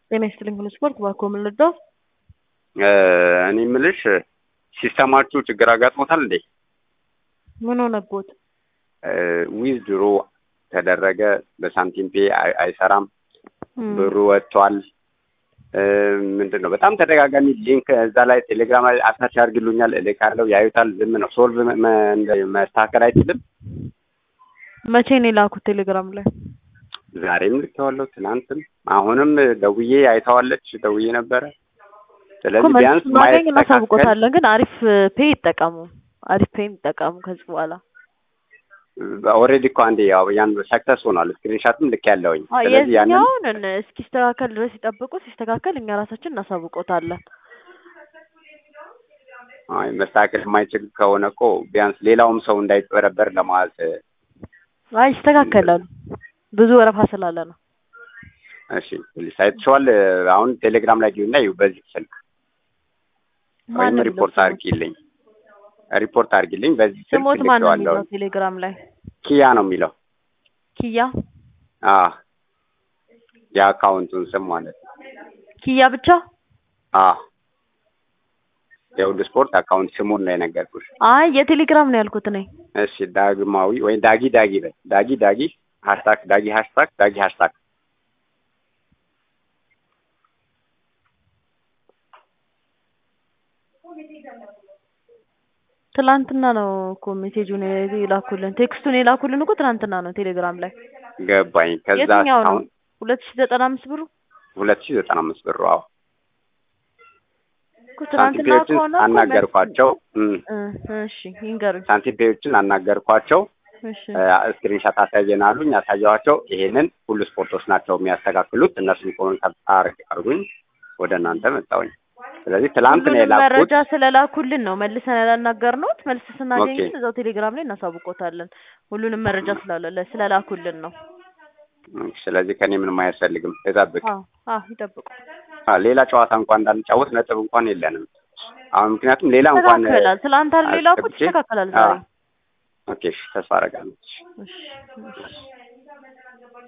ጤና ይስጥልኝ ሁሉ ስፖርት ባኮ ምን ልርዳው? እኔ የምልሽ ሲስተማችሁ ችግር አጋጥሞታል እንዴ? ምን ሆነቦት? ዊዝ ድሮ ተደረገ በሳንቲም ፔ አይ- አይሰራም፣ ብሩ ወጥቷል። ምንድን ነው በጣም ተደጋጋሚ ሊንክ እዛ ላይ ቴሌግራም ላይ አታች ያርግሉኛል፣ እልካለሁ፣ ያዩታል። ዝም ነው ሶልቭ መ- እንደ- መስተካከል አይችልም። መቼ ነው የላኩት ቴሌግራም ላይ? ዛሬም ልኬዋለሁ፣ ትናንትም፣ አሁንም ደውዬ አይተዋለች፣ ደውዬ ነበረ። እኮ ስለዚህ መልስ ቢያንስ ስናገኝ ማየት ተካከል እናሳውቆታለን። ግን አሪፍ ፔ ይጠቀሙ፣ አሪፍ ፔ ይጠቀሙ ከዚህ በኋላ ኦልሬዲ እኮ አንዴ ያው ያን ሰክሰስ ሆኗል። ስክሪንሻትም ልክ ያለውኝ አዎ፣ ስለዚህ ያንን የዚህኛውን እን- እስኪስተካከል ድረስ ይጠብቁ። ሲስተካከል እኛ ራሳችን እናሳውቆታለን። አይ መስተካከል የማይችል ከሆነ እኮ ቢያንስ ሌላውም ሰው እንዳይጭበረበር ለማለት አይ ይስተካከላሉ። ብዙ ወረፋ ስላለ ነው። እሺ ፕሊስ አይተሽዋል። አሁን ቴሌግራም ላይ ግቢና ይኸው በዚህ ስልክ ወይም ማን ነው ሪፖርት የሚለው አድርጊልኝ ሪፖርት አድርጊልኝ በዚህ ስልክ ስሞት ማን ነው ልኬዋለሁ። የሚለው ቴሌግራም ላይ? ኪያ ነው የሚለው ኪያ አ የአካውንቱን ስም ማለት ነው። ኪያ ብቻ? አ የሁሉ ስፖርት አካውንት ስሙን ነው የነገርኩሽ። አይ የቴሌግራም ነው ያልኩት እኔ። እሺ ዳግማዊ ወይ ዳጊ ዳጊ በይ ዳጊ ዳጊ ሃሽታግ ዳጊ ሃሽታግ ዳጊ ሃሽታግ ትላንትና ነው እኮ ሜሴጁን የላኩልን ቴክስቱን የላኩልን እኮ ትላንትና ነው ቴሌግራም ላይ። ገባኝ። ከዛ የትኛው ነው? አሁን ሁለት ሺ ዘጠና አምስት ብሩ ሁለት ሺህ ዘጠና አምስት ብር አዎ እኮ ትናንትና ሳንቲፔዎችን ከሆነ እኮ አናገርኳቸው እም፣ መልስ- እ እሺ ይንገሩኝ። ሳንቲፔዎችን አናገርኳቸው እሺ ስክሪንሻት አሳየን አሉኝ። ያሳየኋቸው ይሄንን ሁሉ ስፖርቶች ናቸው የሚያስተካክሉት እነሱን ኮንታክት አርጉኝ ወደ እናንተ መጣሁኝ። ስለዚህ ትላንት ነው ሁሉንም የላኩት። መረጃ ስለላኩልን ነው መልሰን ያላናገርነው። መልስ ስናገኝ ኦኬ። ግን እዛው ቴሌግራም ላይ እናሳውቆታለን። ሁሉንም መረጃ ስላለ ስለላኩልን ነው። እም፣ ስለዚህ ከኔ ምንም አያስፈልግም። ተጠብቅ። አዎ አዎ ይጠብቁ። አ፣ ሌላ ጨዋታ እንኳን እንዳንጫወት ነጥብ እንኳን የለንም። አሁን ምክንያቱም ሌላ እንኳን ይስተካከላል። ትላንት አይደል የላኩት? አስገብቼ- ይስተካከላል አ፣ ዛሬ። ኦኬ እሺ፣ ተስፋ አደርጋለሁ። እሺ እሺ